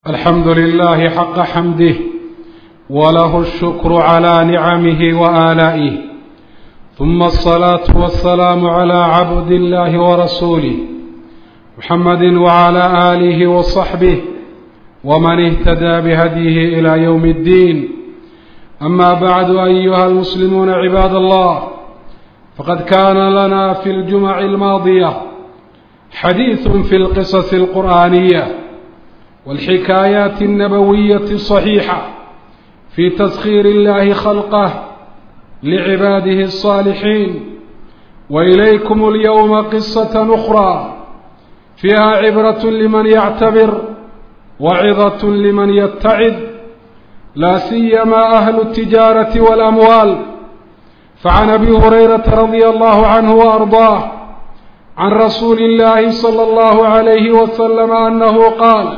الحمد لله حق حمده وله الشكر على نعمه وآلائه ثم الصلاة والسلام على عبد الله ورسوله محمد وعلى آله وصحبه ومن اهتدى بهديه إلى يوم الدين أما بعد أيها المسلمون عباد الله فقد كان لنا في الجمع الماضية حديث في القصص القرآنية والحكايات النبوية الصحيحة في تسخير الله خلقه لعباده الصالحين وإليكم اليوم قصة أخرى فيها عبرة لمن يعتبر وعظة لمن يتعظ لا سيما أهل التجارة والأموال فعن أبي هريرة رضي الله عنه وأرضاه عن رسول الله صلى الله عليه وسلم أنه قال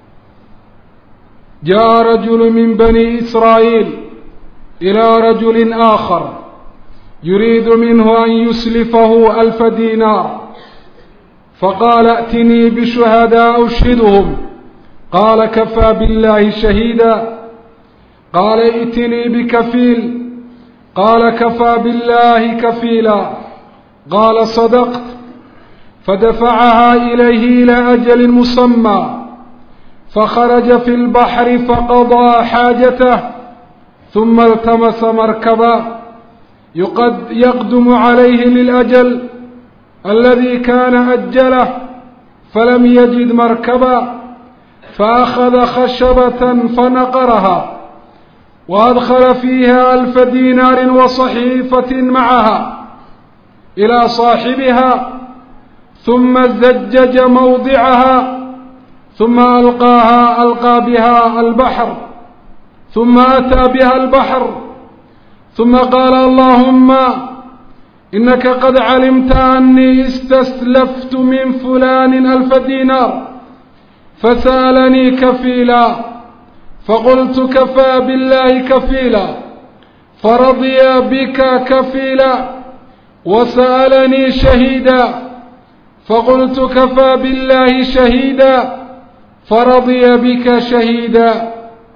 جاء رجل من بني إسرائيل إلى رجل آخر يريد منه أن يسلفه ألف دينار فقال ائتني بشهداء أشهدهم قال كفى بالله شهيدا قال ائتني بكفيل قال كفى بالله كفيلا قال صدقت فدفعها إليه إلى أجل مسمى فخرج في البحر فقضى حاجته ثم التمس مركبا يقد يقدم عليه للأجل الذي كان أجله فلم يجد مركبا فأخذ خشبة فنقرها وأدخل فيها ألف دينار وصحيفة معها إلى صاحبها ثم زجج موضعها ثم ألقاها ألقى بها البحر ثم أتى بها البحر ثم قال اللهم إنك قد علمت أني استسلفت من فلان ألف دينار فسألني كفيلا فقلت كفى بالله كفيلا فرضي بك كفيلا وسألني شهيدا فقلت كفى بالله شهيدا فرضي بك شهيدا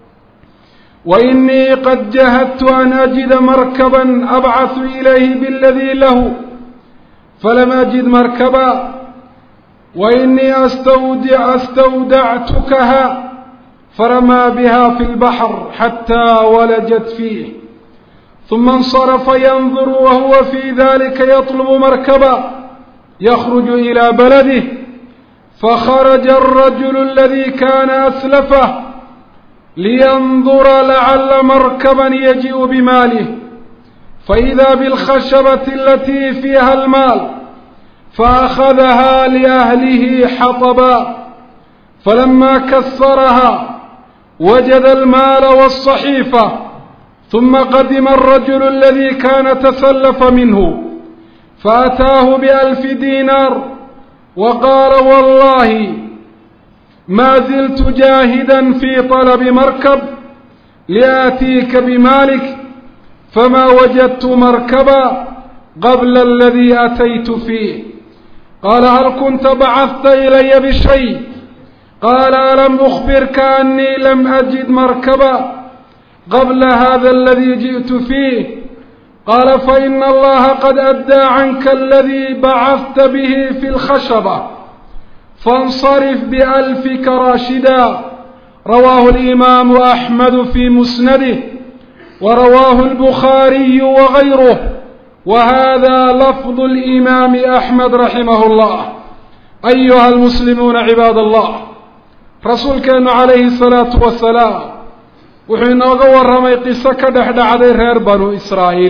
وإني قد جهدت أن أجد مركبا أبعث إليه بالذي له فلم أجد مركبا وإني أستودع أستودعتكها فرمى بها في البحر حتى ولجت فيه ثم انصرف ينظر وهو في ذلك يطلب مركبا يخرج إلى بلده فخرج الرجل الذي كان أسلفه لينظر لعل مركبا يجيء بماله فإذا بالخشبة التي فيها المال فأخذها لأهله حطبا فلما كسرها وجد المال والصحيفة ثم قدم الرجل الذي كان تسلف منه فأتاه بألف دينار وقال والله ما زلت جاهدا في طلب مركب لآتيك بمالك فما وجدت مركبا قبل الذي أتيت فيه قال هل كنت بعثت إلي بشيء قال ألم أخبرك أني لم أجد مركبا قبل هذا الذي جئت فيه قال فإن الله قد أدى عنك الذي بعثت به في الخشبة فانصرف بألفك راشدا رواه الإمام أحمد في مسنده ورواه البخاري وغيره وهذا لفظ الإمام أحمد رحمه الله أيها المسلمون عباد الله رسول كان عليه الصلاة والسلام wuxuu inooga warramay qiso ka dhex dhacday reer banu israa'iil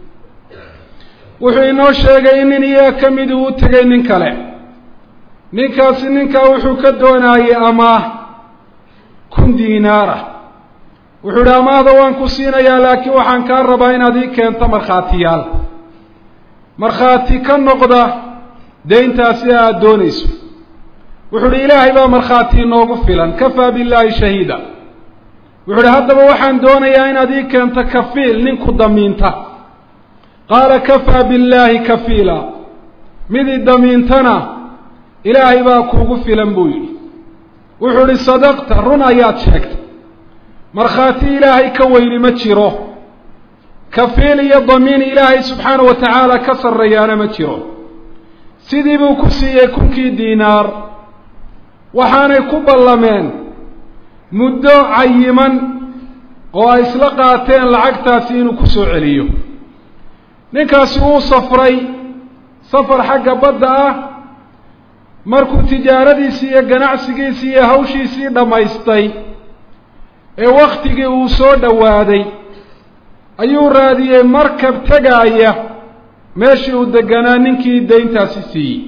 wuxuu inoo sheegay in nin iyaga ka mid uu u tegay nin kale ninkaasi ninkaa wuxuu ka doonayey amaah kun diinaara wuxuu idhi amaahda waan ku siinayaa laakiin waxaan kaa rabaa inaad ii keento markhaatiyaal markhaati ka noqda deyntaasi aada doonayso wuxuu idhi ilaahay baa markhaati inoogu filan kafaa billaahi shahiida wuxuu idhi haddaba waxaan doonayaa inaad ii keento kafiil ninku damiinta qaala kafaa billaahi kafiila mid i damiintana ilaahay baa kuugu filan buu yidhi wuxuu idhi sadaqta run ayaad sheegtay markhaati ilaahay ka weyni ma jiro kafiil iyo damiin ilaahay subxaana wa tacaala ka sarreeyaana ma jiro sidii buu ku siiyey kunkii diinaar waxaanay ku ballameen muddo cayiman oo ay isla qaateen lacagtaasi inuu ku soo celiyo ninkaasi wuu safray safar xagga badda ah markuu tijaaradiisii iyo ganacsigiisii iyo hawshiisii dhammaystay ee wakhtigii uu soo dhowaaday ayuu raadiyey markab tegaaya meeshii uu deganaa ninkii dayntaasi siiyey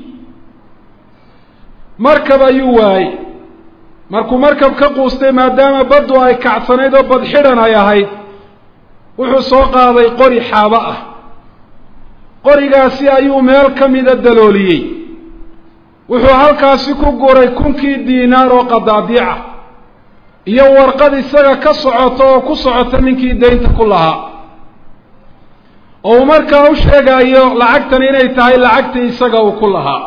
markab ayuu waayey markuu markab ka quustay maadaama baddu ay kacsanayd oo bad xidhan ay ahayd wuxuu soo qaaday qori xaabo ah qorigaasi ayuu meel ka mida dalooliyey wuxuu halkaasi ku guray kunkii diinaar oo qadaadiica iyo warqad isaga ka socota oo ku socota ninkii daynta ku lahaa oo uu markaa u sheegayo lacagtan inay tahay lacagtii isaga uu ku lahaa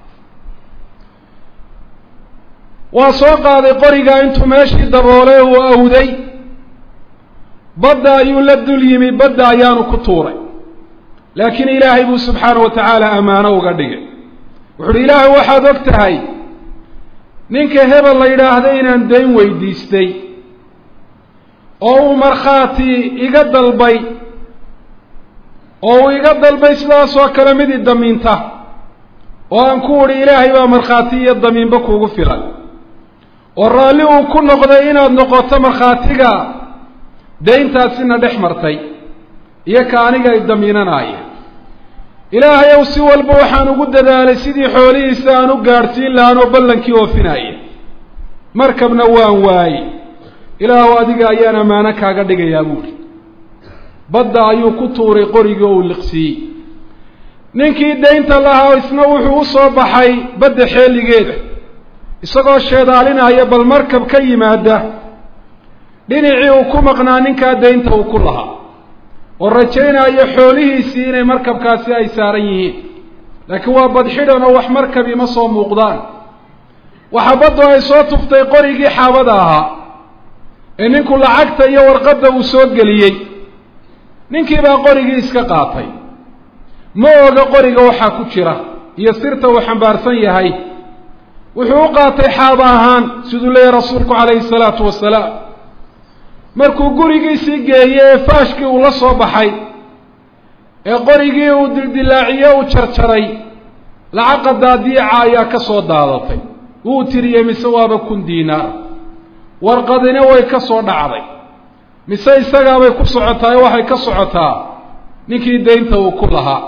waa soo qaaday qorigaa intuu meeshii daboolay uu awday badda ayuu la dul yimi badda ayaanu ku tuuray laakiin ilaahay buu subxaana wa tacaala ammaano uga dhigay wuxu uhi ilaahay waxaad og tahay ninka hebel la yidhaahda inaan dayn weydiistay oo uu markhaati iga dalbay oo uu iga dalbay sidaasoo kale mid i damiinta oo aan ku udhi ilaahay baa markhaati iyo damiinba kuugu filan oo raalli uu ku noqday inaad noqoto markhaatiga dayntaasina dhex martay iyo ka aniga ay damiinanaaya ilaahay ow si walba waxaan ugu dadaalay sidii xoolihiisa aan u gaadhsiin lahaan oo ballankii oofinaya markabna waan waaye ilaahu adiga ayaan ammaano kaaga dhigayaa buuhi badda ayuu ku tuuray qorigii oo uu liqsiiyey ninkii daynta lahaa isna wuxuu u soo baxay badda xeeligeeda isagoo sheedaalinaya bal markab ka yimaada dhinacii uu ku maqnaa ninkaa daynta uu ku lahaa oo rajaynayo xoolihiisii inay markabkaasi ay saaran yihiin laakiin waa badxidhan oo wax markabi ma soo muuqdaan waxa baddu ay soo tuftay qorigii xaabada ahaa ee ninku lacagta iyo warqadda uu soo geliyey ninkii baa qorigii iska qaatay ma oga qoriga waxaa ku jira iyo sirta uu xambaarsan yahay wuxuu u qaatay xaaba ahaan siduu leeyahy rasuulku calayhi salaatu wasalaam markuu gurigiisii geeyey ee faashkii uu la soo baxay ee qorigii uu dildilaaciye uu jarjaray lacaqa daadiica ayaa ka soo daadatay wuu tiriyey mise waaba kun diinaar warqadina way ka soo dhacday mise isagaabay ku socotaa ee waxay ka socotaa ninkii daynta uu ku lahaa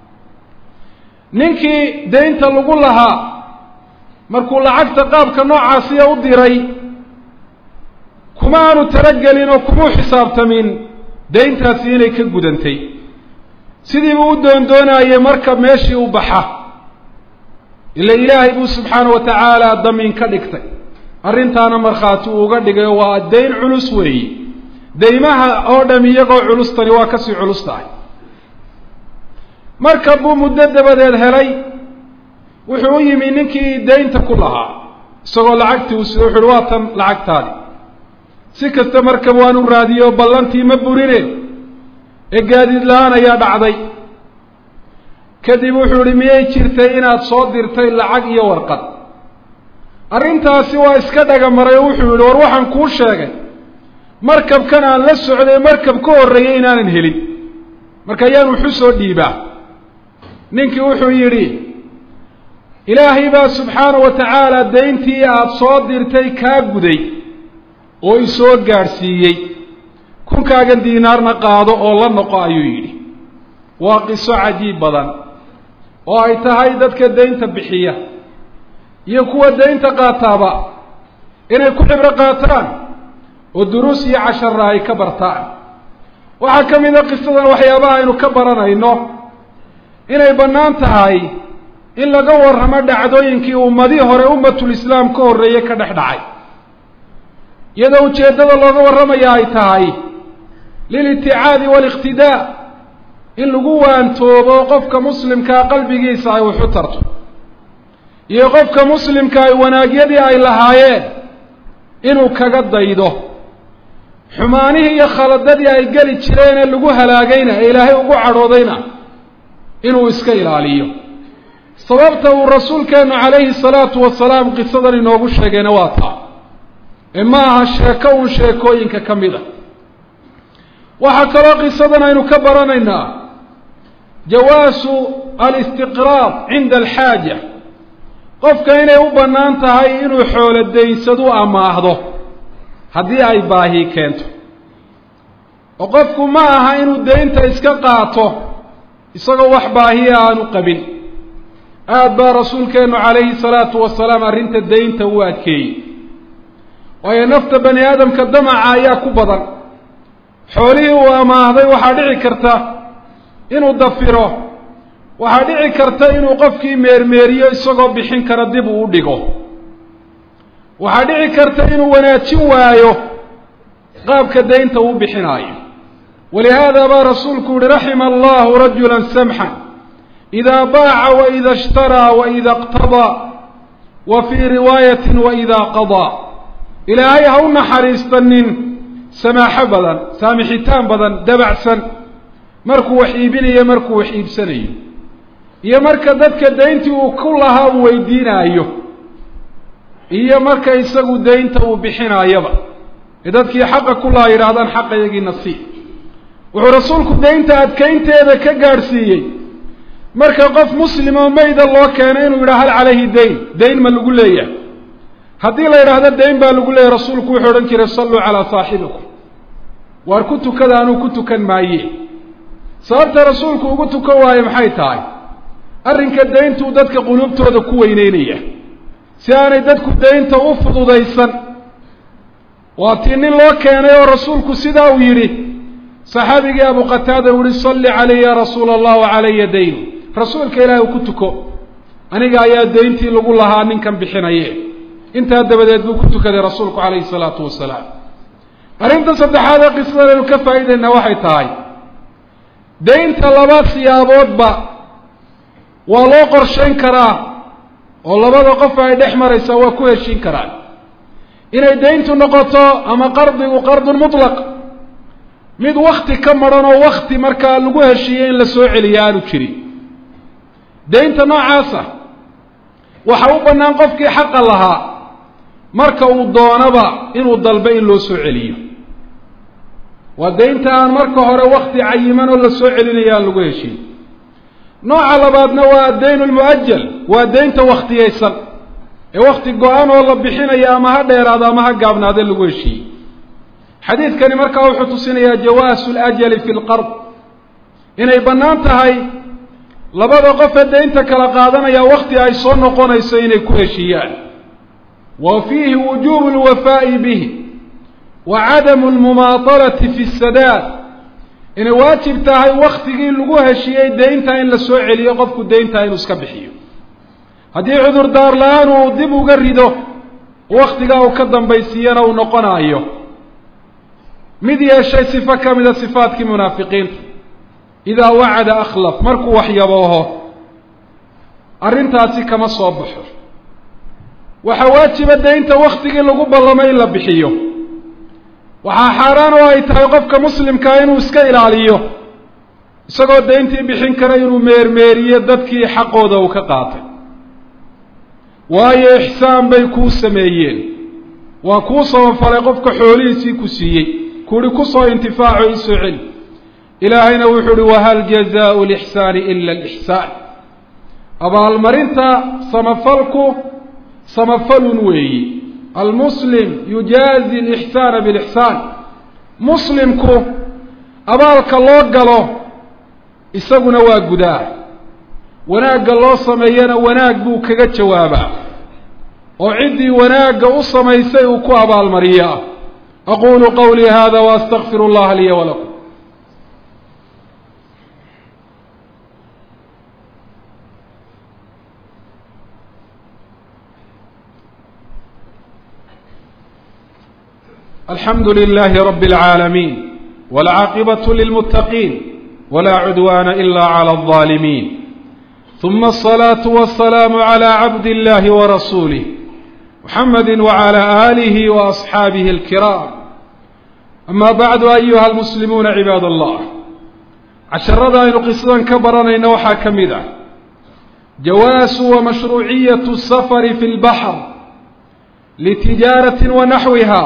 ninkii daynta lagu lahaa markuu lacagta qaabka noocaasiya u diray kuma aanu talagelin oo kumuu xisaabtamin dayntaasi inay ka gudantay sidiibuu u doondoonayey marka meeshii u baxa ila ilaahay buu subxaana wa tacaala damiin ka dhigtay arrintaana markhaati uu uga dhigay waa dayn culus weeyi daymaha oo dham iyagoo culustani waa kasii culus tahay marka buu muddo dabadeed helay wuxuu u yimi ninkii daynta ku lahaa isagoo lacagtii uu sido wuxu uhi waa tan lacagtaadi si kasta markab waan u raadiyey oo ballantii ma burine ee gaadiid la-aan ayaa dhacday kadib wuxuu ihi miyay jirtay inaad soo dirtay lacag iyo warqad arrintaasi waa iska dhaga maray oo wuxuu yihi war waxaan kuu sheegay markabkan aan la socday markab ka horreeyey inaanan helin marka ayaan wuxu soo dhiibaa ninkii wuxuu yidhi ilaahay baa subxaana wa tacaala dayntii aada soo dirtay kaa guday oo isoo gaadhsiiyey kunkaagan diinaarna qaado oo la noqo ayuu yidhi waa qiso cajiib badan oo ay tahay dadka daynta bixiya iyo kuwa daynta qaataaba inay ku xibro qaataan oo duruus iyo cashara ay ka bartaan waxaa ka mid a qisadan waxyaabaha aynu ka baranayno inay bannaan tahay in laga warramo dhacdooyinkii ummadii hore ummatul islaam ka horreeye ka dhex dhacay iyadoo ujeeddada looga warramaya ay tahay liliticaadi waaliqtidaa in lagu waantoobo qofka muslimkaa qalbigiisa ay waxu tarto iyo qofka muslimka ay wanaagyadii ay lahaayeen inuu kaga daydo xumaanihii iyo khaladadii ay geli jireen ee lagu halaagayna ee ilaahay ugu cadhoodayna inuu iska ilaaliyo sababta uu rasuulkeenu calayhi salaatu wasalaam qisadan inoogu sheegayna waa taa ee ma aha sheeko uun sheekooyinka ka mid a waxaa kaloo qisadan aynu ka baranaynaa jawaasu alistiqraab cinda alxaaja qofka inay u bannaan tahay inuu xoolo daynsadu amaahdo haddii ay baahi keento oo qofku ma aha inuu daynta iska qaato isagoo wax baahiya aanu qabin aada baa rasuulkeenu calayhi salaatu wasalaam arrinta daynta u adkeeyey waayo nafta bani aadamka damaca ayaa ku badan xoolihii uu amaahday waxaa dhici karta inuu dafiro waxaa dhici karta inuu qofkii meermeeriyo isagoo bixin kara dib uu u dhigo waxaa dhici karta inuu wanaajin waayo qaabka daynta uu bixinaayo walihaada baa rasuulku yihi raxima allahu rajula samxan idaa baaca waida ishtaraa waida iqtadaa wa fii riwaayatin waida qadaa ilaahay ha u naxariista nin samaaxo badan saamixitaan badan dabacsan markuu wax iibinayo markuu wax iibsanayo iyo marka dadka dayntii uu ku lahaa uu weydiinaayo iyo marka isagu daynta uu bixinaayaba ee dadkii xaqa ku lahaa yidhaahdaan xaqayagiina sii wuxuu rasuulku daynta adkaynteeda ka gaadhsiiyey marka qof muslim oo mayda loo keeno inuu yidhaha hal calayhi dayn dayn ma lagu leeyahay haddii la yidhaahdo dayn baa lagu leeyahy rasuulku wuxuu odhan jiray salluu calaa saaxibikum waar ku tukada anuu ku tukan maaye sababta rasuulku ugu tukan waayo maxay tahay arrinka dayntuu dadka quluubtooda ku weyneynaya si aanay dadku daynta u fududaysan waa tii nin loo keenay oo rasuulku sidaa uu yidhi saxaabigii abu qataada uu yihi salli calayhi ya rasuula allah wa calaya dayn rasuulka ilaahi u ku tuko aniga ayaa dayntii lagu lahaa ninkan bixinaye intaa dabadeed buu ku tukaday rasuulku calayhi salaatu wasalaam arrinta saddexaad ee qisadan aynu ka faa'idaynaa waxay tahay daynta laba siyaaboodba waa loo qorshayn karaa oo labada qof ay dhex maraysaa waa ku heshiin karaan inay dayntu noqoto ama qardigu qardun mutlaq mid wakti ka maran oo wakti markaa lagu heshiiyey in la soo celiyo aanu jirin daynta noocaasa waxa u bannaan qofkii xaqa lahaa marka uu doonaba inuu dalbo in loo soo celiyo waa daynta aan marka hore wakti cayiman oo la soo celinayo aan lagu heshiin nooca labaadna waa addayn lmu'ajal waa daynta wakhtiyaysan ee wakti go-an oo la bixinayo ama ha dheeraado ama ha gaabnaade lagu heshiiyey xadiidkani markaa wuxuu tusinayaa jawaasu lajali fi lqard inay bannaan tahay labada qofee daynta kala qaadanaya wakti ay soo noqonayso inay ku heshiiyaan wa fiihi wujubu lwafaa'i bihi wa cadamu lmumaatalati fi sadaad inay waajib tahay waktigii lagu heshiiyey daynta in la soo celiyo qofku daynta inuu iska bixiyo haddii cudurdaar la-aan uu dib uga rido waktigaa uu ka dambaysiiyana uu noqonaayo mid yeeshay sifo ka mida sifaadkii munaafiqiinta idaa wacada akhlaf markuu waxyabooho arrintaasi kama soo baxo waxaa waajiba daynta waktigii lagu ballamay in la bixiyo waxaa xaaraan oo ay tahay qofka muslimkaa inuu iska ilaaliyo isagoo dayntii bixin kara inuu meermeeriyo dadkii xaqooda uu ka qaatay waayo ixsaan bay kuu sameeyeen waa kuu sabafalay qofka xoolihiisii ku siiyey kuuhi kusoo intifaaco iisoo celi ilaahayna wuxuu uhi wahal jazaau lixsaani ila alixsaan abaalmarinta samafalku samafalun weeyi almuslim yujaazi alixsaana bilixsaan muslimku abaalka loo galo isaguna waa gudaa wanaagga loo sameeyana wanaag buu kaga jawaabaa oo ciddii wanaagga u samaysay uu ku abaalmariyaa aqulu qawlii hada waastaqfiru اllaha liya walakum alxamdu lilahi rab اlcaalamiin wاlcaaqibaة lilmutaqiin wla cudwana ila clى الظaalimiin ثuma الصlaaة والسlاam عlى cabd اllahi وrasuulih محمد وعلى آله وأصحابه الكرام أما بعد أيها المسلمون عباد الله casharada aynu qisadan ka baranayno waxaa ka mid ah jawaasu wa mashruuciyatu safari fi lbaxr litijaaratin wa naxwiha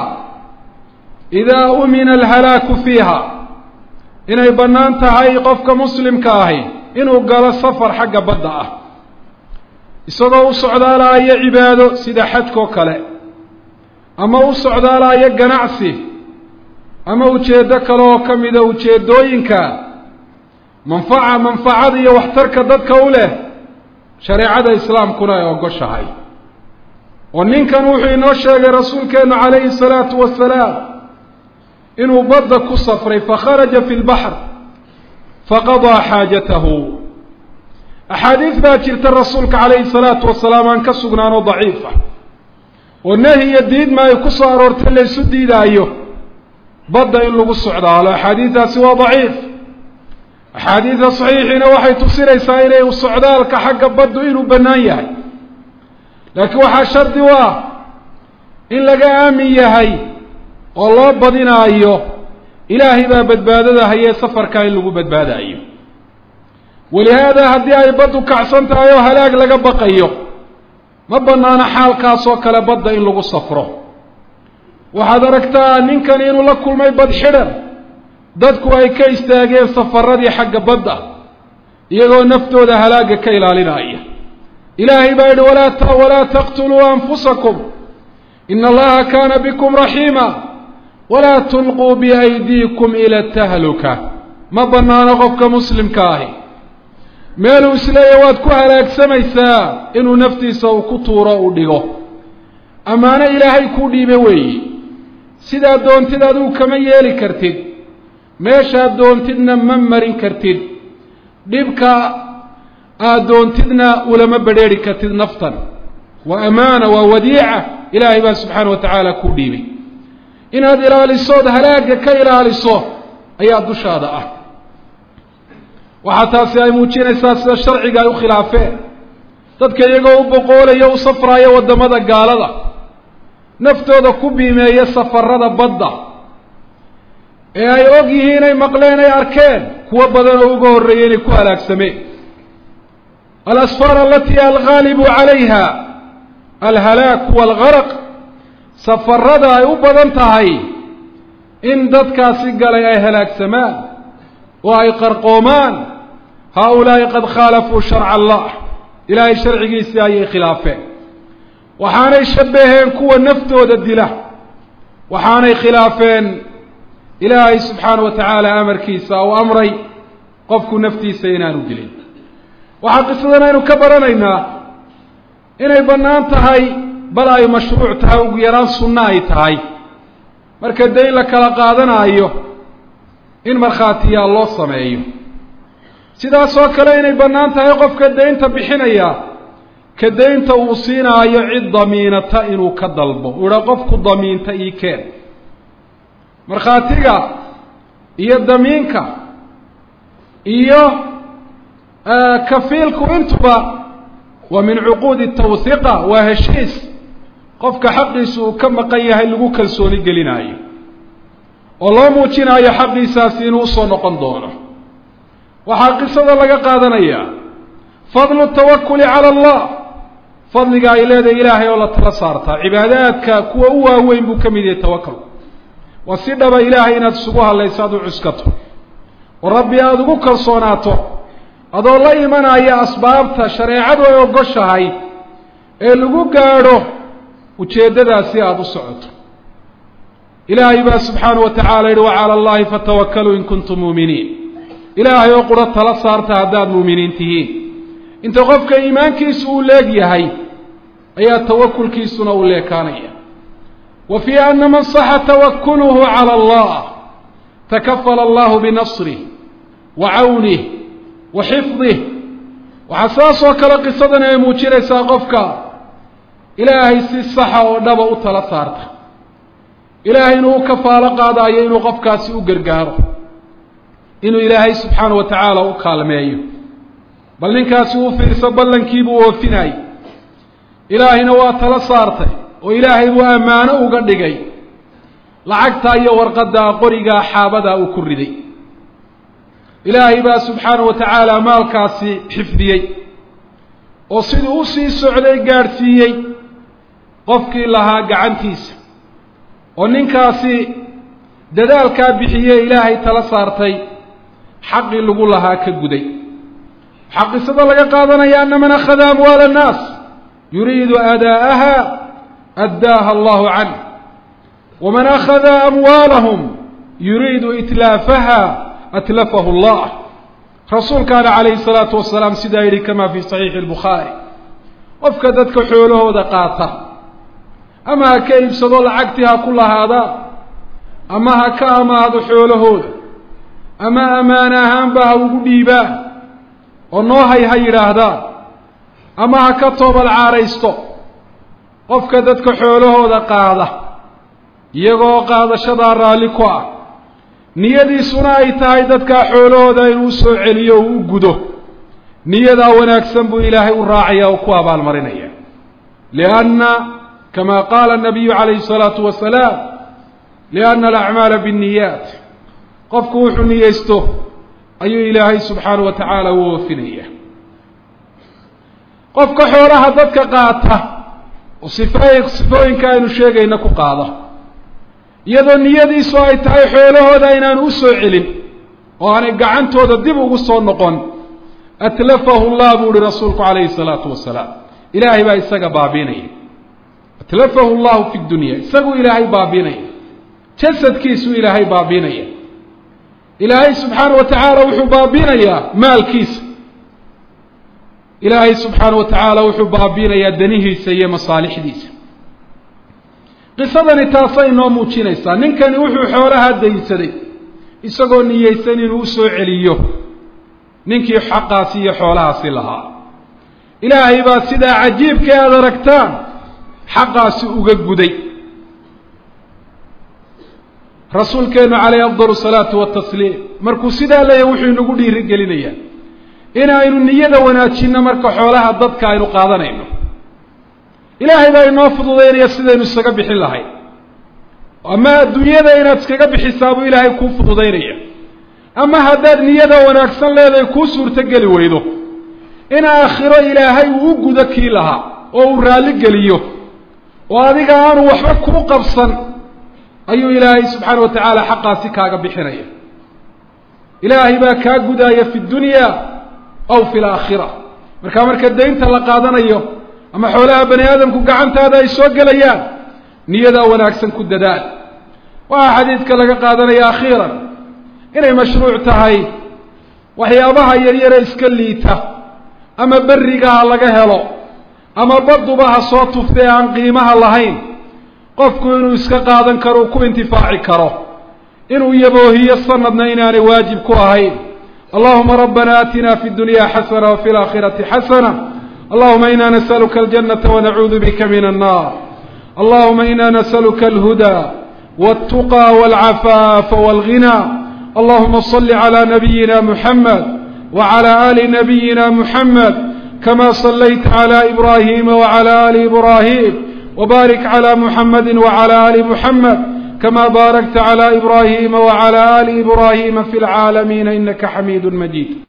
idaa umina alhalaaku fiiha inay bannaan tahay qofka muslimka ahi inuu galo safar xagga badda ah isagoo u socdaalaaya cibaado sida xajkoo kale ama u socdaalaaya ganacsi ama ujeeddo kale oo ka mida ujeeddooyinka manfaca manfacada iyo waxtarka dadka u leh shareecada islaamkuna ay ogoshahay oo ninkan wuxuu inoo sheegay rasuulkeennu calayhi salaatu wasalaam inuu badda ku safray fakharaja fi lbaxr faqadaa xaajatahu axaadiis baa jirta rasuulka calayhi salaatu wasalaam aan ka sugnaan oo daciifa oo nehi iyo diidma ay ku soo aroortay laysu diidaayo badda in lagu socdaalo axaadiidaasi waa daciif axaadiida saxiixiina waxay tusinaysaa inay socdaalka xagga baddu inuu bannaan yahay laakiin waxaa shardi u ah in laga aamin yahay oo loo badinaayo ilaahay baa badbaadada hayee safarkaa in lagu badbaadaayo walihaada haddii ay baddu kacsan tahay oo halaag laga baqayo ma bannaano xaalkaasoo kale badda in lagu safro waxaad aragtaa ninkani inuu la kulmay bad xidhan dadku ay ka istaageen safaradii xagga badda iyagoo naftooda halaagga ka ilaalinaya ilaahay baa yidhi walaa walaa taqtuluu anfusakum ina allaha kaana bikum raxiima walaa tulquu biaydiikum ila tahluka ma bannaano qofka muslimka ahi meeluu isleeya waad ku halaagsamaysaa inuu naftiisa uu ku tuuro uu dhigo ammaano ilaahay kuu dhiibe weeyi sidaa doontid adigu kama yeeli kartid meeshaad doontidna ma marin kartid dhibka aad doontidna ulama bedrheeri kartid naftan waa amaana waa wadiica ilaahay baa subxaana wa tacaala kuu dhiibay inaad ilaalisood halaagga ka ilaaliso ayaa dushaada ah waxaa taasi ay muujinaysaa sida sharciga ay u khilaafeen dadka iyagoo u boqoolaya u safraaya waddamada gaalada naftooda ku biimeeya safarada badda ee ay og yihiin ay maqleen ay arkeen kuwo badan oo uga horreeyay inay ku halaagsameen alasfaar alatii alghaalibu calayha alhalaaku walgaraq safarada ay u badan tahay in dadkaasi galay ay halaagsamaan oo ay qarqoomaan haa-ulaa'i qad khaalafuu sharca allah ilaahay sharcigiisii ayay khilaafeen waxaanay shabbaheen kuwa naftooda dila waxaanay khilaafeen ilaahay subxaana wa tacaala amarkiisa uu amray qofku naftiisa inaanu dilin waxaa qisadan aynu ka baranaynaa inay bannaan tahay bal ay mashruuc tahay ugu yaraan sunno ay tahay marka dayn la kala qaadanaayo in markhaatiyaa loo sameeyo sidaasoo kale inay bannaan tahay qofka daynta bixinaya ka daynta uu siinaayo cid damiinata inuu ka dalbo uu idhaa qofku damiinta ii keen markhaatiga iyo damiinka iyo kafiilku intuba waa min cuquudi tawhiqa waa heshiis qofka xaqiisu uu ka maqan yahay lagu kalsooni gelinaayo oo loo muujinaayo xaqiisaasi inuu usoo noqon doono waxaa qisada laga qaadanayaa fadlu tawakuli cala allah fadliga ay leedahay ilaahay oo la tala saartaa cibaadaadka kuwa u waaweyn buu ka mid yahay tawakalku waa si dhaba ilaahay inaad isugu hadlayso aad u cuskato oo rabbi aada ugu kalsoonaato adoo la imanaya asbaabta shareecadu ay ogoshahay ee lagu gaadho ujeeddadaasi aada u socoto ilaahay baa subxaanahu wa tacala yihi wacala allahi fatawakaluu in kuntum muuminiin ilaahay oo quro tala saarta haddaad muuminiin tihiin inta qofka iimaankiisu uu leeg yahay ayaa tawakulkiisuna uu leekaanaya wa fii ana man saxa tawakuluhu cala allah takafala allahu binasrih wa cawnih wa xifdih waxaa saas oo kale qisadani ay muujinaysaa qofka ilaahay si saxa oo dhaba u tala saarta ilaahay inuu u kafaalo qaadaayo inuu qofkaasi u gargaaro inuu ilaahay subxaana wa tacaala u kaalmeeyo bal ninkaasi uu fiirso ballankiibuu oofinayay ilaahayna waa tala saartay oo ilaahay buu ammaano uga dhigay lacagtaa iyo warqaddaa qorigaa xaabadaa uu ku riday ilaahay baa subxaanahu wa tacaala maalkaasi xifdiyey oo siduu u sii socday gaadhsiiyey qofkii lahaa gacantiisa oo ninkaasi dadaalkaa bixiyey ilaahay tala saartay xaqii lagu lahaa ka guday waxaa qisada laga qaadanaya ana man akhada amwaala annaas yuriidu adaa'aha addaaha allahu canh waman akhada amwaalahum yuriidu itlaafaha atlafahu allah rasuulkaana calayhi salaatu wasalaam sidaa yidhi kama fi saxiixi albukhaari qofka dadka xoolahooda qaata ama ha ka iibsado lacagtii ha ku lahaadaan ama ha ka amaahdo xoolahooda ama ammaan ahaanba ha ugu dhiibaan oo noo hay ha yidhaahdaan ama ha ka toobal caaraysto qofka dadka xoolahooda qaada iyagoo qaadashadaa raalli ku ah niyadiisuna ay tahay dadkaa xoolahooda inuu soo celiyo uu u gudo niyadaa wanaagsan buu ilaahay u raacaya oo ku abaalmarinaya lianna kama qaala nabiyu calayhi salaatu wasalaam lianna alacmaala binniyaat qofku wuxuu niyeysto ayuu ilaahay subxaanahu wa tacaala u oofinaya qofka xoolaha dadka qaata oo sifooy sifooyinka aynu sheegayna ku qaada iyadoo niyadiisu ay tahay xoolahooda inaanu u soo celin oo aanay gacantooda dib ugu soo noqon atlafahu llah buu uhi rasuulku calayhi salaatu wasalaam ilaahay baa isaga baabiinaya atlafahu llahu fi dunya isaguu ilaahay baabiinaya jasadkiisuu ilaahay baabiinaya ilaahay subxaana wa tacaala wuxuu baabiinayaa maalkiisa ilaahay subxaana wa tacaala wuxuu baabiinayaa danihiisa iyo masaalixdiisa qisadani taasay noo muujinaysaa ninkani wuxuu xoolaha daynsaday isagoo niyeysan inuu usoo celiyo ninkii xaqaasi iyo xoolahaasi lahaa ilaahay baa sidaa cajiibka aada aragtaan xaqaasi uga guday rasuulkeenu calayhi afdal salaatu watasliim markuu sidaa leeyahy wuxuu inagu dhiiri gelinayaa inaynu niyada wanaajinno marka xoolaha dadka aynu qaadanayno ilaahay baa inoo fududaynaya sidaynu isaga bixin lahayd ama adduunyada inaad iskaga bixisaabuu ilaahay kuu fududaynaya ama haddaad niyada wanaagsan leedahay kuu suurtogeli weydo in aakhiro ilaahay uu u gudo kii lahaa oo uu raalli geliyo oo adiga aanu waxba kuu qabsan ayuu ilaahay subxaana wa tacaala xaqaasi kaaga bixinaya ilaahay baa kaa gudaaya fi dunya aw fi laakhira marka marka daynta la qaadanayo ama xoolaha bani aadamku gacantaada ay soo gelayaan niyadaa wanaagsan ku dadaal waxaa xadiidka laga qaadanaya akhiiran inay mashruuc tahay waxyaabaha yaryare iska liita ama berrigaha laga helo ama baduba ha soo tuftay aan qiimaha lahayn qofku inuu iska qaadan karo uu ku intifaaci karo inuu yaboohiyo sanadna inaanay waajib ku ahayn allahuma rabbana aatina fi dunya xasana wafi laakhirati xasana allahuma ina nasaluka aljanata wanacuudu bika min annar allahuma ina nasaluka alhuda waltuqa walcafaafa walghina allahuma صli clى nabiyina muxamed wclى ali nabiyina muxamed kama صlayta clى ibrahima wclى ali ibrahim وبارك على محمد وعلى آل محمد كما باركت على إبراهيم وعلى آل إبراهيم في العالمين إنك حميد مجيد